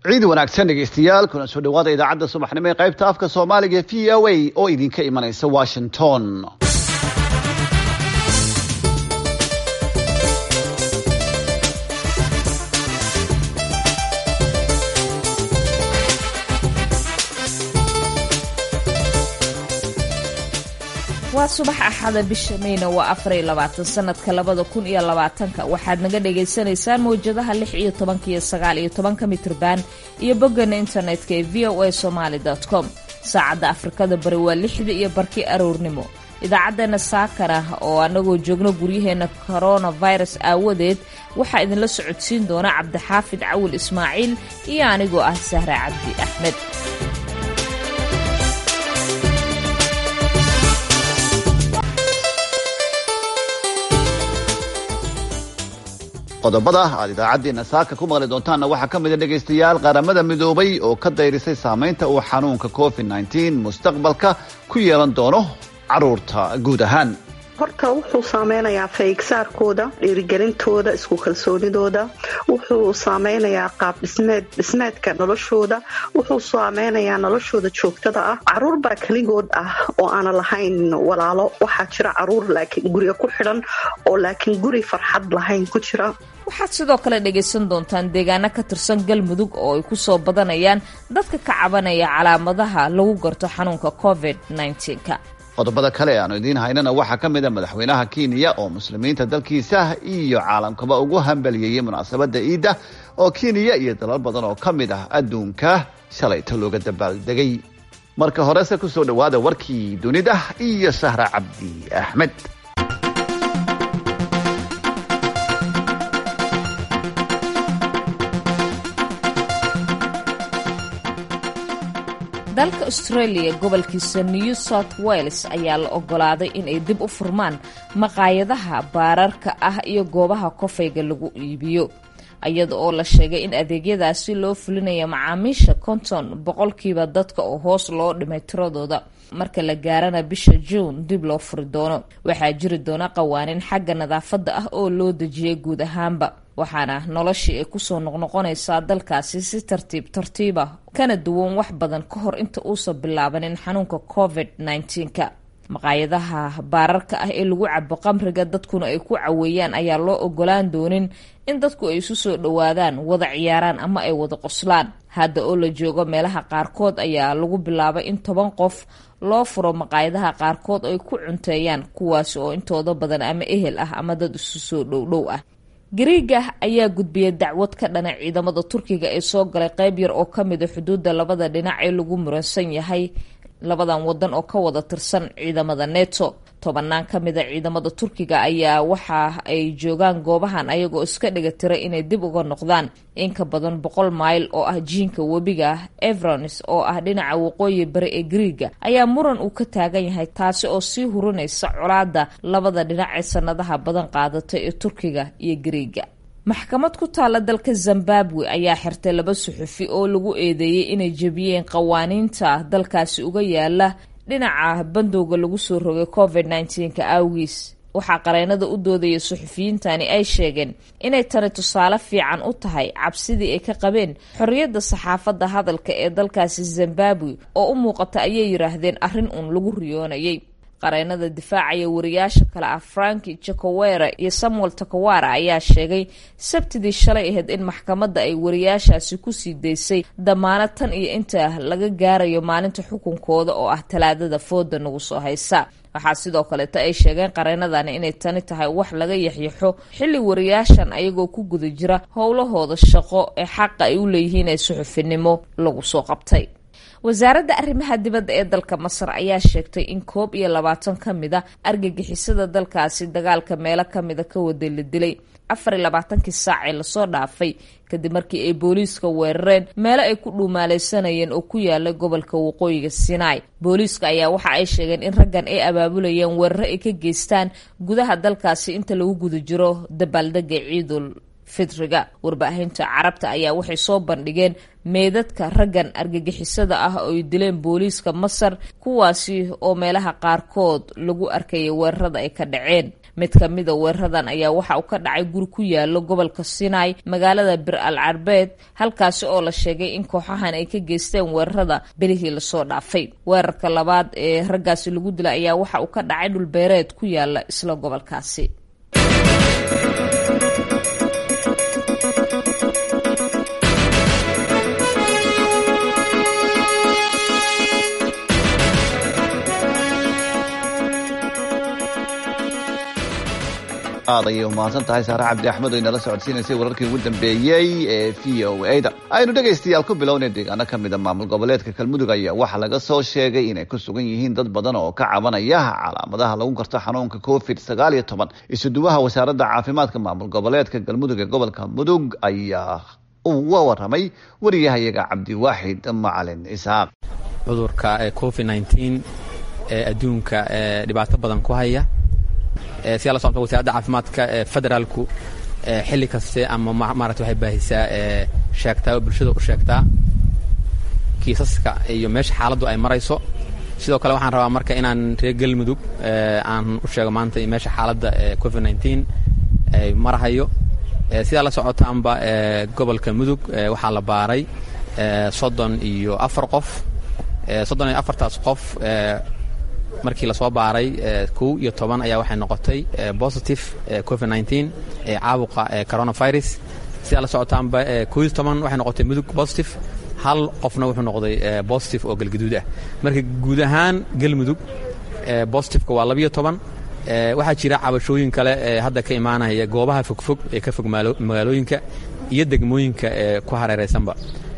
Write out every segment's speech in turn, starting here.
ciid wanaagsan dhegeystayaal kuna soo dhawaada idaacadda subaxnimo ee qaybta afka soomaaliga v o a oo idinka imanaysa washington waa subax axada bisha mayna waa afar iyo labaatan sanadka labada kun iyo labaatanka waxaad naga dhagaysanaysaan mawjadaha lix iyo tobanka iyo sagaal iyo tobanka mitrban iyo boggana internetka ee v o a somaali com saacadda afrikada bari waa lixda iyo barkii aroornimo idaacaddeenna saakana oo annagoo joogno guryaheenna coronavirus aawadeed waxaa idinla socodsiin doona cabdixaafid cawil ismaaciil iyo anigoo ah sahre cabdi axmed qodobada aad idaacaddeena saaka ku maqli doontaanna waxaa ka mid a dhegaystayaal qaramada midoobay oo ka dayrisay saamaynta uu xanuunka covid nneteen mustaqbalka ku yeelan doono carruurta guud ahaan horta wuxuu saameynayaa faygsaarkooda dhiirigelintooda isku kalsoonidooda wuxuu saameynayaa qaab dhismeed dhismeedka noloshooda wuxuu saameynayaa noloshooda joogtada ah caruur baa keligood ah oo aanan lahayn walaalo waxaa jira caruur laakiin guriga ku xidhan oo laakiin guri farxad lahayn ku jira waxaad sidoo kale dhagaysan doontaan deegaano ka tirsan galmudug oo ay ku soo badanayaan dadka ka cabanaya calaamadaha lagu garto xanuunka covid nneteen-ka qodobada kale aanu idiin haynana waxaa ka mid a madaxweynaha kenya oo muslimiinta dalkiisa iyo caalamkaba ugu hambaliyeeyey munaasabadda iidda oo kenya iyo dalal badan oo ka mid ah adduunka shalayta looga dabaaldegay marka horese ku soo dhowaada warkii dunida iyo sahra cabdi axmed dalka australia gobolkiisa new south wales ayaa la ogolaaday inay dib u furmaan maqaayadaha baararka ah iyo goobaha kofayga lagu iibiyo iyada oo la sheegay in adeegyadaasi loo fulinayo macaamiisha konton boqolkiiba dadka oo hoos loo dhimay tiradooda marka la gaarana bisha juun dib loo furi doono waxaa jiri doona qawaaniin xagga nadaafadda ah oo loo dejiyay guud ahaanba waxaana noloshii ay kusoo noqnoqonaysaa dalkaasi si tartiib tartiiba kana duwan wax badan ka hor inta uusan bilaabanin xanuunka covid nneteen-ka maqaayadaha baararka ah ee lagu cabo qamriga dadkuna ay ku caweeyaan ayaa loo ogolaan doonin in dadku ay isu soo dhowaadaan wada ciyaaraan ama ay wada qoslaan hadda oo la joogo meelaha qaarkood ayaa lagu bilaabay in toban qof loo furo maqaayadaha qaarkood ay ku cunteeyaan kuwaasi oo intooda badan ama ehel ah ama dad isu soo dhowdhow ah gariiga ayaa gudbiyay dacwad ka dhana ciidamada turkiga ee soo galay qeyb yar oo ka mida xuduudda labada dhinac ee lagu muransan yahay labadan wadan oo ka wada tirsan ciidamada neto tobanaan ka mida ciidamada turkiga ayaa waxa ay joogaan goobahan ayagoo iska dhiga tira inay dib uga noqdaan in ka badan boqol mayl oo ah jiinka webiga evronis oo ah dhinaca waqooyi bari ee gariiga ayaa muran uu ka taagan yahay taasi oo sii hurinaysa colaada labada dhinac ee sanadaha badan qaadatay ee turkiga iyo gariiga maxkamad ku taalla dalka zimbabwe ayaa xirtay laba suxufi oo lagu eedeeyey inay jebiyeen qawaaniinta dalkaasi uga yaala dhinaca bandowga lagu soo rogay covid nneteen-ka awgiis waxaa qareennada u doodaya suxufiyiintani ay sheegeen inay tani tusaale fiican u tahay cabsidii ay ka qabeen xorriyadda saxaafadda hadalka ee dalkaasi zimbabwe oo u muuqata ayay yidhaahdeen arrin uun lagu riyoonayay qareennada difaacaya wariyaasha kale ah franki jacowera iyo samuel takawara ayaa sheegay sabtidii shalay ahayd in maxkamadda ay wariyaashaasi kusii daysay damaanad tan iyo inta laga gaarayo maalinta xukunkooda oo ah talaadada fooda nagu soo haysa waxaa sidoo kaleeta ay sheegeen qareennadani inay tani tahay wax laga yaxyaxo xilli wariyaashan ayagoo ku guda jira howlahooda shaqo ee xaqa ay u leeyihiin ee suxufinimo lagu soo qabtay wasaaradda arrimaha dibadda ee dalka masar ayaa sheegtay in koob iyo labaatan ka mid a argagixisada dalkaasi dagaalka meelo kamida ka wada la dilay afar iyo labaatankii saac ee lasoo dhaafay kadib markii ay booliiska weerareen meelo ay ku dhuumaaleysanayeen oo ku yaala gobolka waqooyiga sinai booliiska ayaa waxa ay sheegeen in raggan ay abaabulayeen weeraro ay ka geystaan gudaha dalkaasi inta lagu guda jiro dabaaldega ciidul fitriga warbaahinta carabta ayaa waxay soo bandhigeen meedadka raggan argagixisada ah oo ay dileen booliiska masar kuwaasi oo meelaha qaarkood lagu arkayay weerarada ay ka dhaceen mid ka mida weeraradan ayaa waxa uu ka dhacay guri ku yaalo gobolka sinai magaalada bir al carbeed halkaasi oo la sheegay in kooxahan ay ka geysteen weerarada belihii lasoo dhaafay weerarka labaad ee raggaasi lagu dilay ayaa waxa uu ka dhacay dhulbeereed ku yaala isla gobolkaasi aad ayay umahadsan tahay saare cabdi axmed oo inala socodsiinaysay wararkii ugu dambeeyey ee v o a da aynu dhegaystayaal ku bilownay deegaano ka mida maamul goboleedka galmudug ayaa waxaa laga soo sheegay inay ku sugan yihiin dad badan oo ka cabanaya calaamadaha lagu garto xanuunka covid sagaal iyo toban isuduwaha wasaaradda caafimaadka maamul goboleedka galmudug ee gobolka mudug ayaa uga waramay wariyahayaga cabdiwaaxid macalin isaaq cudurka covid nteen ee adduunka dhibaato badan ku haya sidaa la socota wasaaradda caafimaadka federaalku xilli kaste ama maarata waxay baahisaa sheegtaa oo bulshada u sheegtaa kiisaska iyo meesha xaaladdu ay marayso sidoo kale waxaan rabaa marka inaan reer galmudug aan u sheego maanta meesha xaaladda covid nteen ay marahayo sidaa la socotaanba gobolka mudug waxaa la baaray soddon iyo afar qof soddon iyo afartaas qof markii lasoo baaray kow iyo toban ayaa waxay noqotay positive covid nteen ee caabuqa coronavirus sidaa la socotaanba kow iyo toban waxay noqotay mudug positive hal qofna wuxuu noqday positive oo galgaduud ah marka guud ahaan galmudug positiveka waa labiyo toban waxaa jira cabashooyin kale ee hadda ka imaanaya goobaha fogfog ee ka fog magaalooyinka iyo degmooyinka ee ku hareeraysanba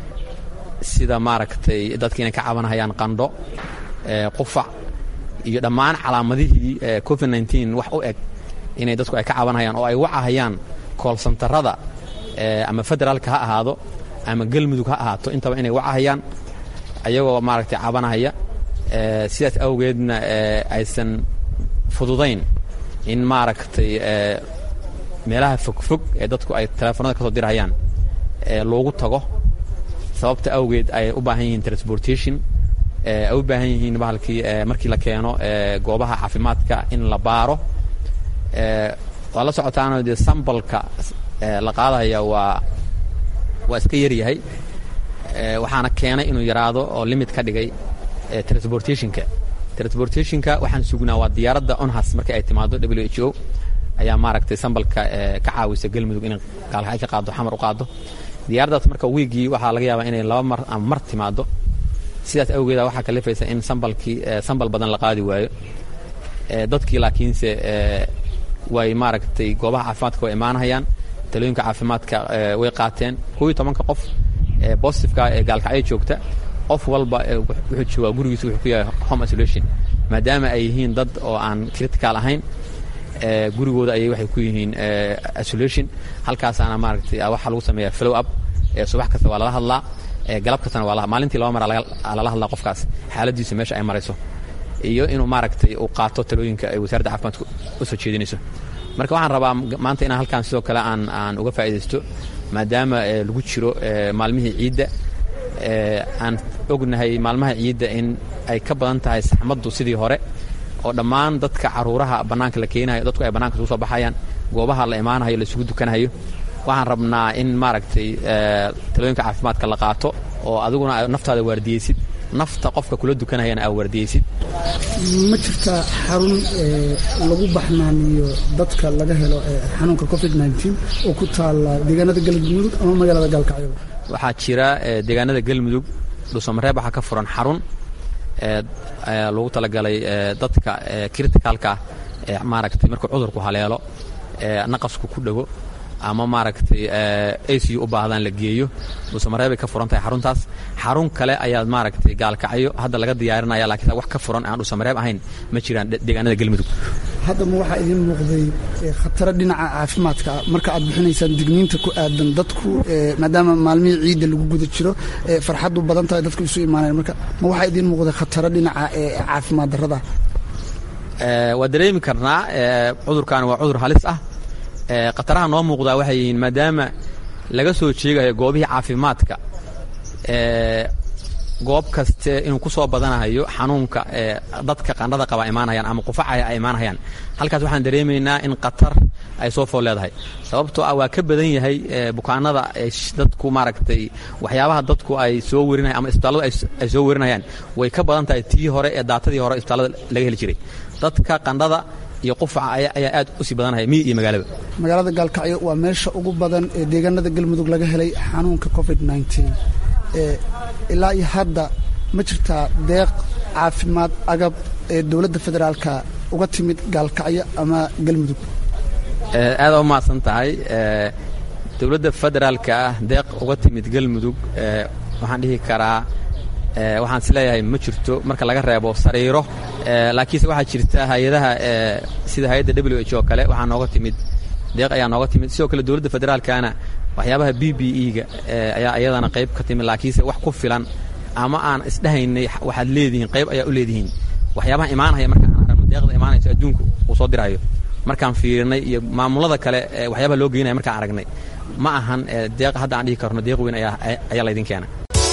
sida maaragtay dadka inay ka cabanhayaan qandho qufac iyo dhammaan calaamadihii covid nteen wax u eg inay dadku ay ka cabanhayaan oo ay wacahayaan koolsantarada ama federaalka ha ahaado ama galmudug ha ahaato intaba inay wacahayaan ayagoo maaragtay cabanahaya sidaas awgeedna aysan fududayn in maaragtay meelaha fogfog ee dadku ay teleefonada ka soo dirhayaan loogu tago sababta awgeed ay u baahan yihiin transportation ay u baahan yihiin bahalkii markii la keeno goobaha caafimaadka in la baaro waa la socotaano dee sambalka la qaadaya waa waa iska yaryahay waxaana keenay inuu yaraado oo limit ka dhigay transportationka transportationka waxaan sugnaa waa diyaaradda onhas markii ay timaado w h o ayaa maaragtay sambalka ka caawisa galmudug inay gaalkacay ka qaado xamar u qaado diyaaraddaas marka wiigii waxaa laga yaabaa inay laba mar ama mar timaado sidaas awgeeda waxaa kalifaysa in sambalkii sambal badan la qaadi waayo dadkii laakiinse way maaragtay goobaha caafimaadka way imaanahayaan talooyinka caafimaadka way qaateen kow iyo tobanka qof bositifeka ee gaalkacyo joogta qof walba wuxuu joogaa gurigiisa wuxuu ku yahay home isolation maadaama ay yihiin dad oo aan critical ahayn gurigooda ayay waxay ku yihiin isolation halkaasaana maaragtay waxaa lagu sameeyaa flow up subax kasta waa lala hadlaa galab kastana waa maalintii laba mara lala hadlaa qofkaas xaaladiisu meesha ay marayso iyo inuu maaragtay uu qaato talooyinka ay wasaaradda caafimaadka u soo jeedinayso marka waxaan rabaa maanta inaan halkaan sidoo kale aan aan uga faa'iidaysto maadaama lagu jiro maalmihii ciidda aan ognahay maalmaha ciidda in ay ka badan tahay saxmaddu sidii hore oo dhammaan dadka caruuraha bannaanka la keenayo dadku ay bannaanka isugu soo baxayaan goobaha la imaanayo la isugu dukanayo waxaan rabnaa in maaragtay talooyinka caafimaadka la qaato oo adiguna naftaada waardiyeysid nafta qofka kula dukanayana aa waardiyeysid ma jirtaa xarun lagu baxnaaniyo dadka laga helo xanuunka covid oo ku taala deegaanada galmudug ama magaalada gaalkacyo waxaa jira deegaanada galmudug dhuusamareeb waxaa ka furan xarun lagu talagalay dadka criticalka ah maaragtay markuu cudurku haleelo naqasku ku dhego ama maaragtay acu u baahdaan la geeyo dhuusamareebay ka furan tahay xaruntaas xarun kale ayaad maaragtay gaalkacyo hadda laga diyaarinaya laakiin wax ka furan aan dhuusamareeb ahayn ma jiraan deegaanada galmudug hadda ma waxaa idiin muuqday khataro dhinaca caafimaadka marka aad bixinaysaan digniinta ku aadan dadku maadaama maalmihii ciidda lagu guda jiro farxaddu badan tahay dadku isu imaanayan marka ma waxaa idiin muuqday khataro dhinaca caafimaad darrada waa dareemi karnaa cudurkan waa cudur halis ah khataraha noo muuqdaa waxay yihiin maadaama laga soo jeegayo goobihii caafimaadka goob kaste inuu ku soo badanayo xanuunka dadka qandhada qaba imaanayaan ama qufacaya ay imaanayaan halkaas waxaan dareemaynaa in qatar ay soo fool leedahay sababtoo ah waa ka badan yahay bukaanada dadku maaragtay waxyaabaha dadku ay soo werinayan ama isbitaalladu ay soo werinayaan way ka badan tahay tii hore ee daatadii hore isbitaallada laga heli jiray dadka qandhada iyo qufaca ayaa aad u sii badanaya miyi iyo magaalaba magaalada gaalkacyo waa meesha ugu badan ee deegaanada galmudug laga helay xanuunka covid ilaa iyo hadda ma jirtaa deeq caafimaad agab ee dowladda federaalka uga timid gaalkacyo ama galmudug aada u mahadsan tahay dowladda federaalka ah deeq uga timid galmudug waxaan dhihi karaa waxaan is leeyahay ma jirto marka laga reebo sariiro laakiinse waxaa jirta hay-adaha sida hay-adda w h oo kale waxaa nooga timid deeq ayaa nooga timid sidoo kale dowladda federaalkana waxyaabaha b b e-ga ayaa iyadana qayb ka timid laakiinse wax ku filan ama aan isdhehaynay waxaad leedihiin qayb ayaa u leedihiin waxyaabaha imaanaya marka aan aragno deeqda imaanayso adduunku uu soo dirayo markaan fiirinay iyo maamulada kale waxyaabaha loo geynaya markaan aragnay ma ahan deeq hadda aan dhihi karno deeq weyn ayaa laydin keena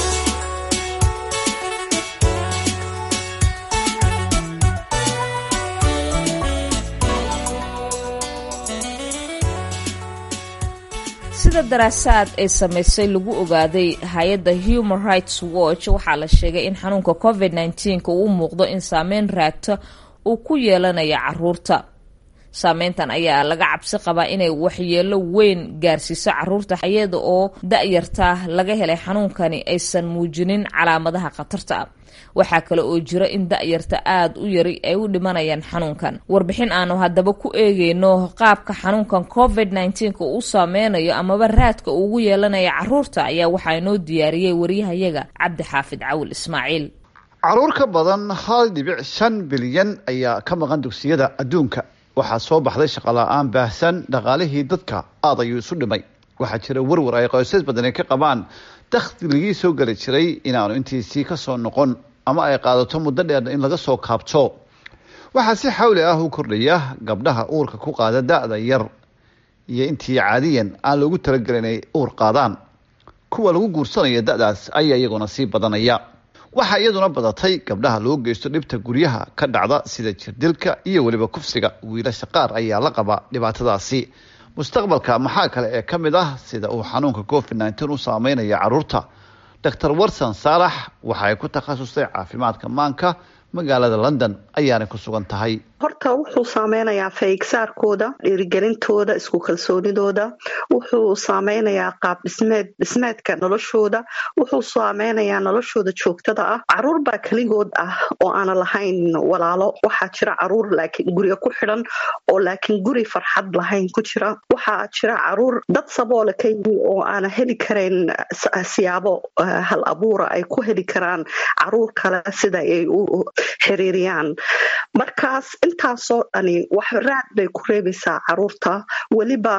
sida daraasaad ay samaysay lagu ogaaday hay-adda human rights watch waxaa la sheegay in xanuunka covid nneteen-ka uu muuqdo in saameyn raagta uu ku yeelanayo caruurta saameyntan ayaa laga cabsi qabaa inay waxyeelo weyn gaarsiiso caruurta iyada oo da-yarta laga helay xanuunkani aysan muujinin calaamadaha khatarta ah waxaa kale oo jira in da-yarta aada u yari ay u dhimanayaan xanuunkan warbixin aanu haddaba ku eegeyno qaabka xanuunkan covid nneteen-ka uu saameynayo amaba raadka uu ugu yeelanayo caruurta ayaa waxaa inoo diyaariyey waryahayaga cabdi xaafid cawil ismaaciil caruur ka badan hal dhibic shan bilyan ayaa ka maqan dugsiyada adduunka waxaa soo baxday shaqola-aan baahsan dhaqaalihii dadka aad ayuu isu dhimay waxaa jira warwar ay qoysas badani ka qabaan dakhligii soo geli jiray inaanu intiisii kasoo noqon ama ay qaadato muddo dheer in laga soo kaabto waxaa si xawli ah u kordhaya gabdhaha uurka ku qaada da-da yar iyo intii caadiyan aan loogu talagelin ay uur qaadaan kuwa lagu guursanaya da-daas ayaa iyaguna sii badanaya waxaa iyaduna badatay gabdhaha loo geysto dhibta guryaha ka dhacda sida jirdilka iyo weliba kufsiga wiilasha qaar ayaa la qaba dhibaatadaasi mustaqbalka maxaa kale ee ka mid ah sida uu xanuunka covid nneteen u saameynaya caruurta doctor warson saalax waxa ay ku takhasustay caafimaadka maanka magaalada london ayaanay ku sugan tahay horta wuxuu saameynayaa faygsaarkooda dhiirigelintooda isku kalsoonidooda wuxuu saameynayaa qaab dhismeed dhismeedka noloshooda wuxuu saameynayaa noloshooda joogtada ah caruur baa keligood ah oo aana lahayn walaalo waxaa jira caruur laakiin guriga ku xidhan oo laakiin guri farxad lahayn ku jira waxaa jira caruur dad saboole ka yimi oo aana heli karayn siyaabo hal abuura ay ku heli karaan caruur kale sida ay u xiriiriyaan markaas intaasoo dhani wax raad bay ku reebaysaa caruurta weliba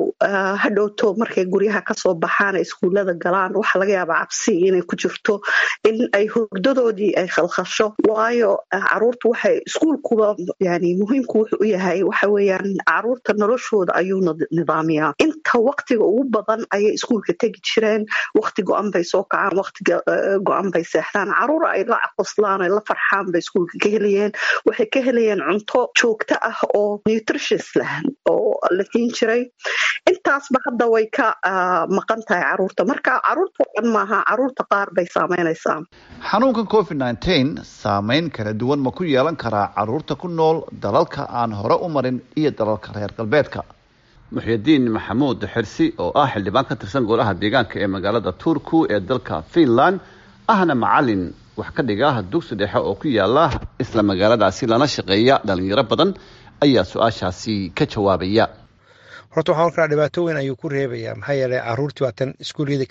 hadhowto markay guryaha kasoo baxaan iskuullada galaan waxaa laga yaabaa cabsi inay ku jirto in ay hurdadoodii ay khalkhasho waayo caruurta waxay iskuulkuba yani muhiimku wuxuu u yahay waxa weeyaan caruurta noloshooda ayuu nidaamiyaa inta waktiga ugu badan ayay iskuulka tegi jireen wakti go-an bay soo kacaan waktiga go-an bay seexdaan caruur ay la qoslaan ay la farxaan bay iskuulka ka helayeen waxay ka helayeen cunto joogto ah oo nutritious leh oo la siin jiray intaasba hadda way ka maqan tahay caruurta marka caruurta oo dhan maaha caruurta qaar bay saameynaysaa xanuunkan covid nneteen saameyn kala duwan ma ku yeelan karaa caruurta ku nool dalalka aan hore u marin iyo dalalka reer galbeedka muxyidiin maxamuud xirsi oo ah xildhibaan ka tirsan golaha deegaanka ee magaalada turku ee dalka finland ahna macalin wax ka dhiga dugsi dhexe oo ku yaala isla magaaladaasi lana shaqeeya dhalinyaro badan ayaa su-aashaasi ka jawaabaya horta waxaan karaa dhibaato weyn ayuu ku reebayaa maxaa yeeley caruurtii waa tan iskuulyada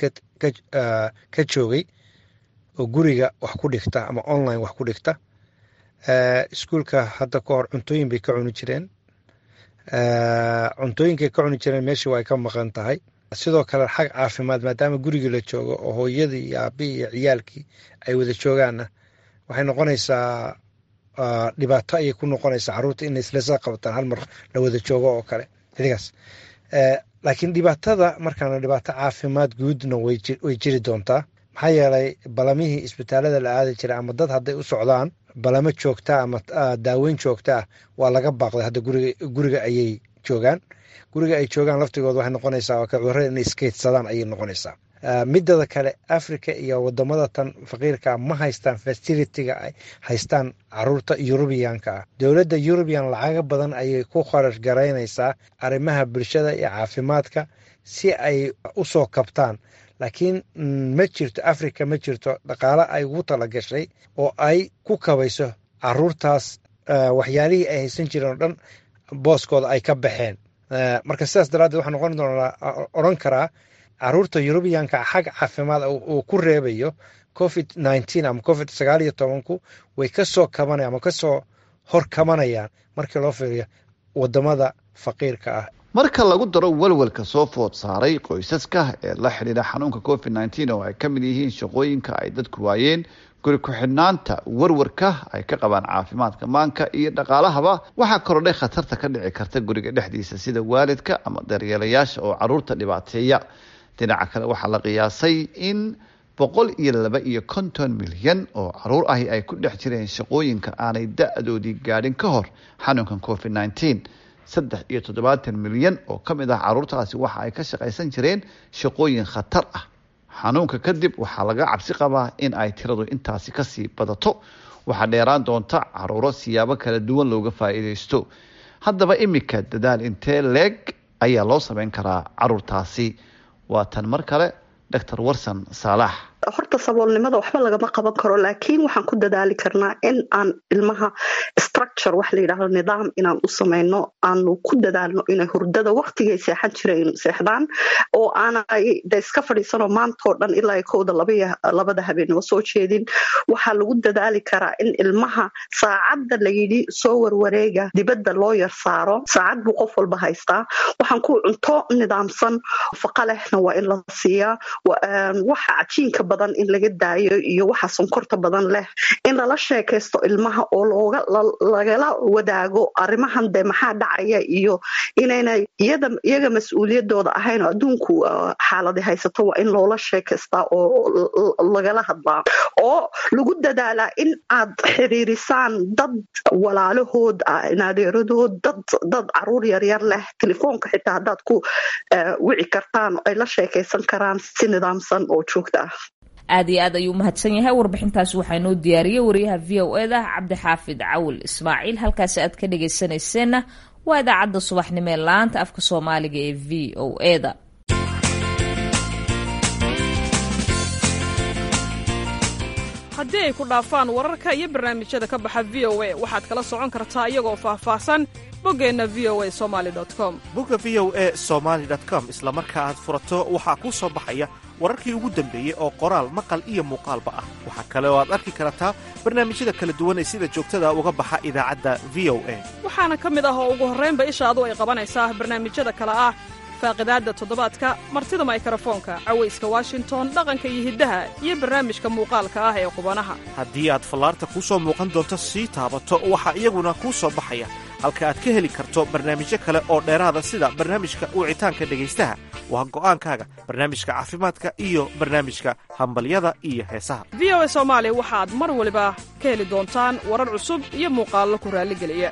ka joogay oo guriga wax ku dhigta ama online wax ku dhigta iskuulka hadda ka hor cuntooyin bay ka cuni jireen cuntooyinkay ka cuni jireen meeshii waa ay ka maqan tahay sidoo kale xag caafimaad maadaama gurigii la joogo oo hooyadii iyo aabihii iyo ciyaalkii ay wada joogaanna waxay noqonaysaa dhibaato ayay ku noqonaysaa caruurta inay islasla qabataan hal mar la wada joogo oo kale idigaas laakiin dhibaatada markaana dhibaato caafimaad guudna way jiri doontaa maxaa yeelay balamihii isbitaalada la aadi jiray ama dad hadday u socdaan balamo joogta ama daaweyn joogta ah waa laga baaqday hadda guriga ayay joogaan guriga ay joogaan laftigooda waxay noqonaysaa oo cudurada inay iskeydsadaan ayay noqonaysaa midada kale africa iyo wadamada tan faqiirka ma haystaan facilitiga ay haystaan caruurta yurubiyanka ah dowladda yurubiyan lacaga badan ayay ku kharash garaynaysaa arrimaha bulshada iyo caafimaadka si ay usoo kabtaan laakiin ma jirto africa ma jirto dhaqaale ay ugu talagashay oo ay ku kabayso caruurtaas waxyaalihii ay haysan jireen oo dhan booskooda ay ka baxeen marka sidaas daraaddeed waxaa noqon doonaa odhan karaa caruurta yurubiyanka xag caafimaad uu ku reebayo covid nneteen ama covid sagaal iyo tobanku way kasoo kabanayaan ama kasoo hor kabanayaan markii loo fiiriyo wadamada faqiirka ah marka lagu daro walwalka soo food saaray qoysaska ee la xidhiidha xanuunka covid nneteen oo ay ka mid yihiin shaqooyinka ay dadku waayeen guri ku-xidhnaanta warwarka ay ka qabaan caafimaadka maanka iyo dhaqaalahaba waxaa korodhay khatarta ka dhici karta guriga dhexdiisa sida waalidka ama daryeelayaasha oo caruurta dhibaateeya dhinaca kale waxaa la qiyaasay in boqol iyo laba iyo konton milyan oo caruur ahi ay ku dhex jireen shaqooyinka aanay da-doodii gaadhin ka hor xanuunkan covid nneteen saddex iyo toddobaatan milyan oo ka mid ah caruurtaasi waxa ay ka shaqaysan jireen shaqooyin khatar ah xanuunka kadib waxaa laga cabsi qabaa in ay tiradu intaasi kasii badato waxaa dheeraan doonta caruuro siyaabo kala duwan looga faa'iidaysto haddaba imika dadaal intee leeg ayaa loo sameyn karaa caruurtaasi waa tan mar kale doctor warson saalax horta saboolnimada waxba lagama qaban karo laakiin waxaan ku dadaali karnaa in aan ilmaha structure wax la yidhaahdo nidaam inaan u samayno aanu ku dadaalno inay hurdada waktigay seexan jireen seexdaan oo aanay de iska fadhiisanoo maantoo dhan ilaa kowda labada habeenimo soo jeedin waxaa lagu dadaali karaa in ilmaha saacadda layidhi soo warwareega dibadda loo yar saaro saacad buu qof walba haystaa waxaan ku cunto nidaamsan faqa lehna waa in la siiyaa waxa cajiinka badan in laga daayo iyo waxa sonkorta badan leh in lala sheekaysto ilmaha oo lagala wadaago arrimahan de maxaa dhacaya iyo inayna iyaga mas-uuliyadooda ahayn oo adduunku xaaladi haysato waa in loola sheekaystaa oo lagala hadlaa oo lagu dadaalaa in aad xiriirisaan dad walaalahood naadeeradood dad caruur yaryar leh telefoonka xitaa haddaad ku wici kartaan ay la sheekaysan karaan si nidaamsan oo joogta ah aad iyo aad ayuu umahadsan yahay warbixintaasi waxaa noo diyaariyey wariyaha v o e da cabdixaafid cawil ismaaciil halkaasi aad ka dhagaysanayseena waa idaacadda subaxnimo ee laanta afka soomaaliga ee v o e da haddii ay ku dhaafaan wararka iyo barnaamijyada ka baxa v o a waxaad kala socon kartaa iyagoo faahfaahsan boggeenna v o a somali com bogga v o e somaali com isla marka aad furato waxaa kuu soo baxaya wararkii ugu dambeeyey oo qoraal maqal iyo muuqaalba ah waxaa kale oo aad arki kartaa barnaamijyada kala duwan ee sida joogtada uga baxa idaacadda v o a waxaana ka mid ah oo ugu horraynba ishaadu ay qabanaysaa barnaamijyada kale ah faaqidaadda toddobaadka martida maykarafoonka cawayska washington dhaqanka iyo hiddaha iyo barnaamijka muuqaalka ah ee qubanaha haddii aad fallaarta kuu soo muuqan doonto sii taabato waxaa iyaguna kuu soo baxaya halka aad ka heli karto barnaamijyo kale oo dheeraada sida barnaamijka wicitaanka dhegaystaha waa go'aankaaga barnaamijka caafimaadka iyo barnaamijka hambalyada iyo heesaha v o a soomaali waxaad mar waliba ka heli doontaan warar cusub iyo muuqaallo ku raalligeliya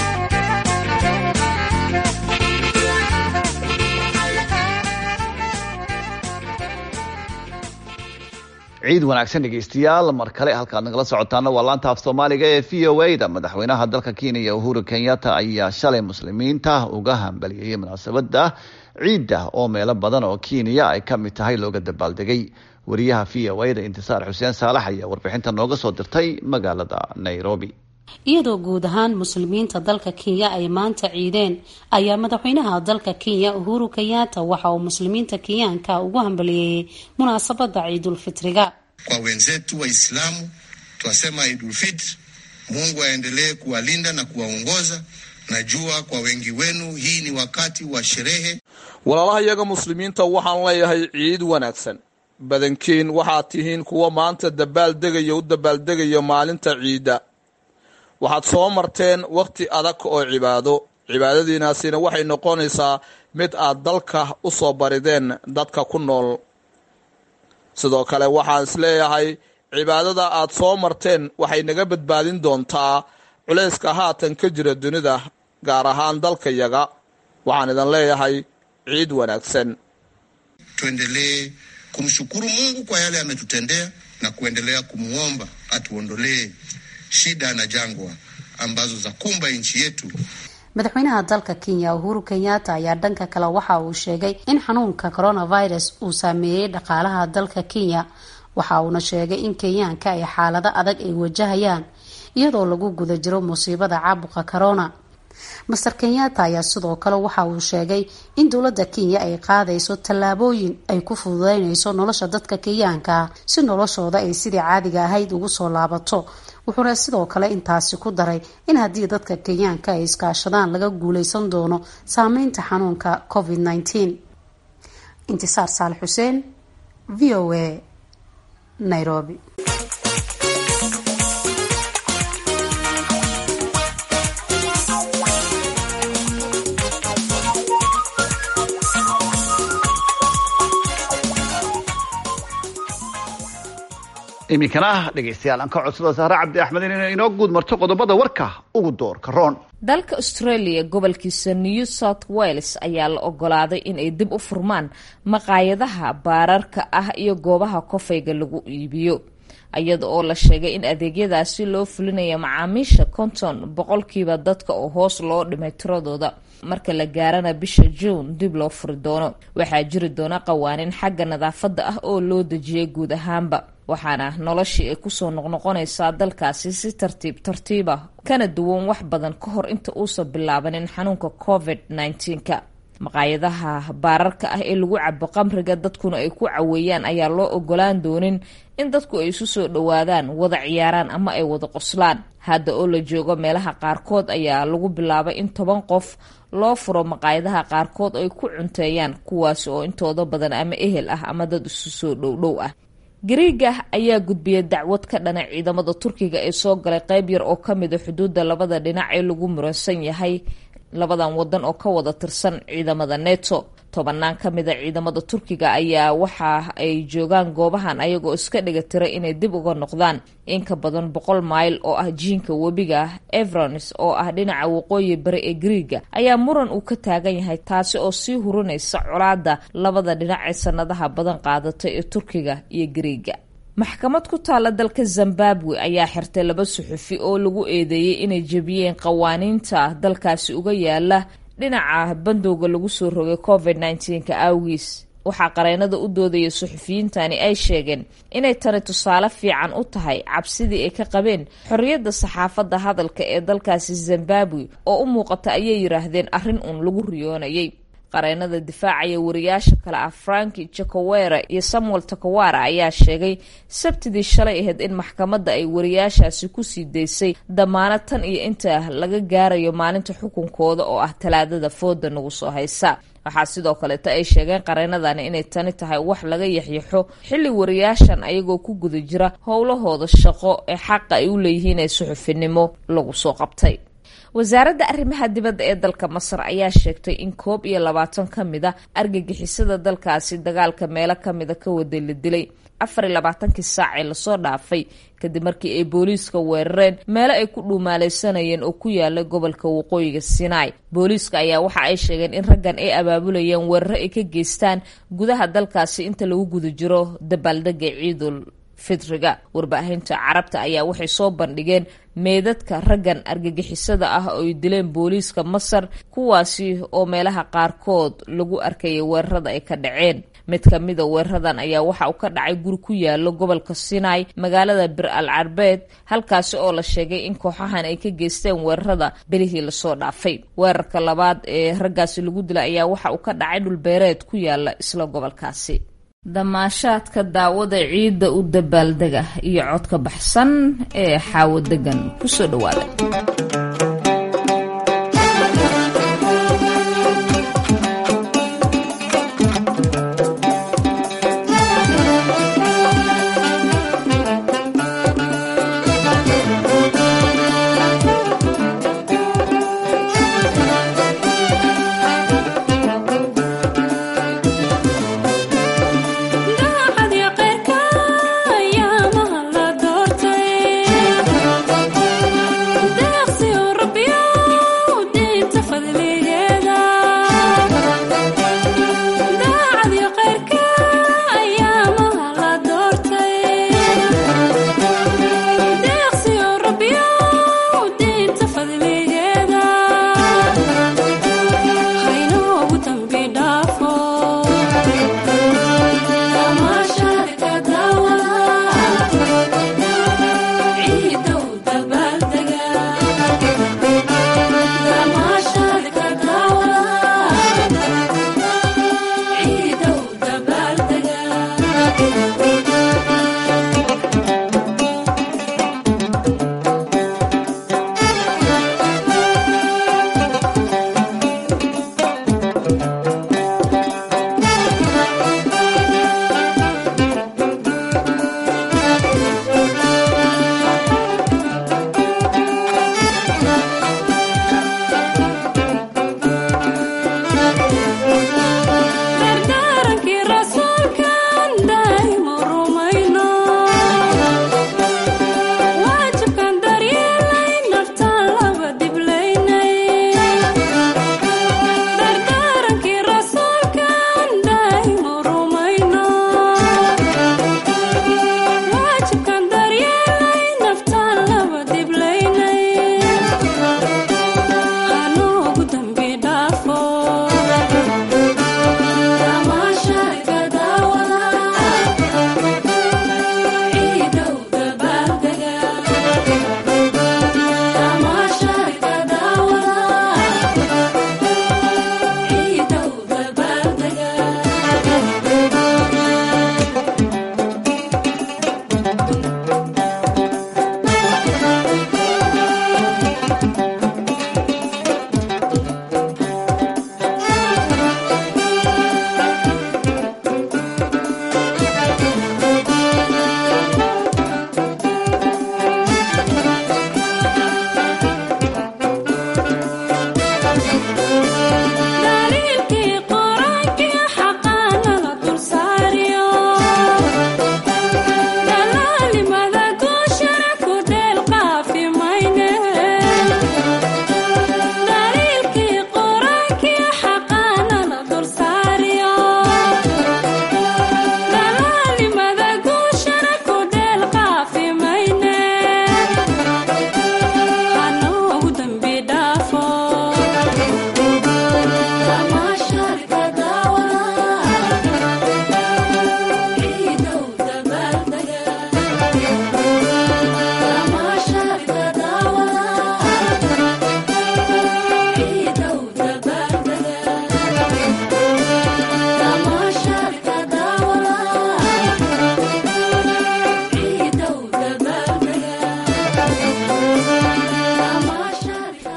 ciid wanaagsan dhegeystayaal mar kale halkaad nagala socotaana waa laanta af soomaaliga ee v o a da madaxweynaha dalka kenya uhuru kenyatta ayaa shalay muslimiinta uga hambalyeeyey munaasabada ciidda oo meelo badan oo kenya ay ka mid tahay looga dabaaldegay wariyaha v o a da intisaar xuseen saalax ayaa warbixinta nooga soo dirtay magaalada nairobi iyadoo guud ahaan muslimiinta dalka kenya ay maanta ciideen ayaa madaxweynaha dalka kenya uhuru kenyatta waxa uu muslimiinta kenyaanka ugu hambaliyeeyey munaasabada ciidulfitriga kwa wenzetu waislamu twasema idulfitri mungu aendelee kuwalinda na kuwaongoza najua kwa wengi wenu hii ni wakati wa sherehe walaalaha iyaga muslimiinta waxaan leeyahay ciid wanaagsan badankiin waxaad tihiin kuwa maanta dabaaldegaya u dabaaldegaya maalinta ciidda waxaad soo marteen wakhti adag oo cibaado cibaadadiinaasina waxay noqonaysaa mid aad dalka u soo barideen dadka ku nool sidoo kale waxaan isleeyahay cibaadada aad soo marteen waxay naga badbaadin doontaa culayska haatan ka jira dunida gaar ahaan dalkayaga waxaan idin leeyahay ciid wanaagsan tuendelee kumshukuru Mungu kwa yale ametutendea na kuendelea kumwomba atuondolee shida na jangwa ambazo za kumba nchi yetu. madaxweynaha dalka kenya uhuru kenyatta ayaa dhanka kale waxa uu sheegay in xanuunka coronavirus uu saameeyey dhaqaalaha dalka kenya waxa uuna sheegay in kenyaanka ay xaalado adag ay wajahayaan iyadoo lagu guda jiro musiibada caabuqa corona master kenyatta ayaa sidoo kale waxa uu sheegay in dowladda kenya ay qaadayso tallaabooyin ay ku fududeynayso nolosha dadka kenyaanka si noloshooda ay sidii caadiga ahayd ugu soo laabato wuxuuna sidoo kale intaasi ku daray in haddii dadka kenyaanka ay iskaashadaan laga guuleysan doono saameynta xanuunka covid -19 intisaar saal xuseen v o a nairobi iminkana dhegaystayaal aan ka codsada sahre cabdi axmed in inoo guud marto qodobada warka ugu doorka roon dalka australia gobolkiisa new south wales ayaa la ogolaaday in ay dib u furmaan maqaayadaha baararka ah iyo goobaha kofayga lagu iibiyo iyada oo la sheegay in adeegyadaasi loo fulinaya macaamiisha konton boqolkiiba dadka oo hoos loo dhimay tiradooda marka la gaarana bisha juun dib loo furi doono waxaa jiri doona qawaaniin xagga nadaafadda ah oo loo dejiyay guud ahaanba waxaana noloshii ay kusoo noqnoqonaysaa dalkaasi si tartiib tartiiba kana duwan wax badan ka hor inta uusan bilaabanin xanuunka covid -19ka maqaayadaha baararka ah ee lagu cabo qamriga dadkuna ay ku caweeyaan ayaa loo ogolaan doonin in dadku ay isu soo dhowaadaan wada ciyaaraan ama ay wada qoslaan hadda oo la joogo meelaha qaarkood ayaa lagu bilaabay in toban qof loo furo maqaayadaha qaarkood ay ku cunteeyaan kuwaasi oo intooda badan ama ehel ah ama dad isu soo dhowdhow ah gariiga ayaa gudbiyay dacwad ka dhana ciidamada turkiga ee soo galay qeyb yar oo ka mida xuduudda labada dhinac ee lagu muransan yahay labadan wadan oo ka wada tirsan ciidamada neto tobanaan ka mida ciidamada turkiga ayaa waxa ay joogaan goobahan ayagoo iska dhiga tira inay dib uga noqdaan in ka badan boqol mayl oo ah jiinka webiga evrons oo ah dhinaca waqooyi bari ee gariiga ayaa muran uu ka taagan yahay taasi oo sii hurinaysa colaada labada dhinac ee sanadaha badan qaadatay ee turkiga iyo gariiga maxkamad ku taala dalka zimbabwe ayaa xirtay laba suxufi oo lagu eedeeyey inay jebiyeen qawaaniinta dalkaasi uga yaala dhinaca bandowga lagu soo rogay covid -19ka awgiis waxaa qareennada u doodaya suxufiyiintani ay sheegeen inay tani tusaale fiican u tahay cabsidii ay ka qabeen xorriyadda saxaafadda hadalka ee dalkaasi zimbabwe oo u muuqata ayay yidhaahdeen arrin uun lagu riyoonayay qareennada difaacaya wariyaasha kale ah franki jacowere iyo samuel takawara ayaa sheegay sabtidii shalay ahayd in maxkamadda ay wariyaashaasi kusii daysay damaano tan iyo inta laga gaarayo maalinta xukunkooda oo ah talaadada fooda nagu soo haysa waxaa sidoo kaleeta ay sheegeen qareenadani inay tani tahay wax laga yaxyaxo xilli wariyaashan ayagoo ku guda jira howlahooda shaqo ee xaqa ay u leeyihiin ee suxufinimo lagu soo qabtay wasaaradda arrimaha dibadda ee dalka masar ayaa sheegtay in koob iyo labaatan ka mid a argagixisada dalkaasi dagaalka meelo kamida ka waday la dilay afar iyo labaatankii saac ee lasoo dhaafay kadib markii ay booliiska weerareen meelo ay ku dhuumaaleysanayeen oo ku yaala gobolka waqooyiga sinai booliiska ayaa waxa ay sheegeen in raggan ay abaabulayeen weeraro ay ka geystaan gudaha dalkaasi inta lagu guda jiro dabaaldega ciidul fitriga warbaahinta carabta ayaa waxay soo bandhigeen meedadka raggan argagixisada ah oo ay dileen booliiska masar kuwaasi oo meelaha qaarkood lagu arkayay weerarada ay ka dhaceen mid ka mida weeraradan ayaa waxa uu ka dhacay guri ku yaalo gobolka sinai magaalada bir al carbeed halkaasi oo la sheegay in kooxahan ay ka geysteen weerarada belihii lasoo dhaafay weerarka labaad ee raggaasi lagu dilay ayaa waxa uu ka dhacay dhulbeereed ku yaala isla gobolkaasi damaashaadka daawada ciidda u dabaaldega iyo codka baxsan ee xaawo degan kusoo dhawaada daacad iyo qeyrka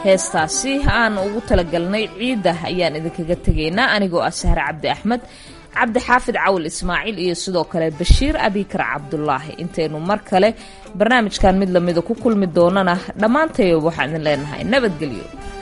heestaasi aan ugu talagalnay ciidda ayaan idinkaga tegaynaa anigoo ah sahre cabdi axmed cabdi xaafid cawil ismaaciil iyo sidoo kale bashiir abikar cabdulaahi intaynu mar kale barnaamijkan mid lamida ku kulmi doonana dhammaantay waxaan idin leenahay nabadgelyo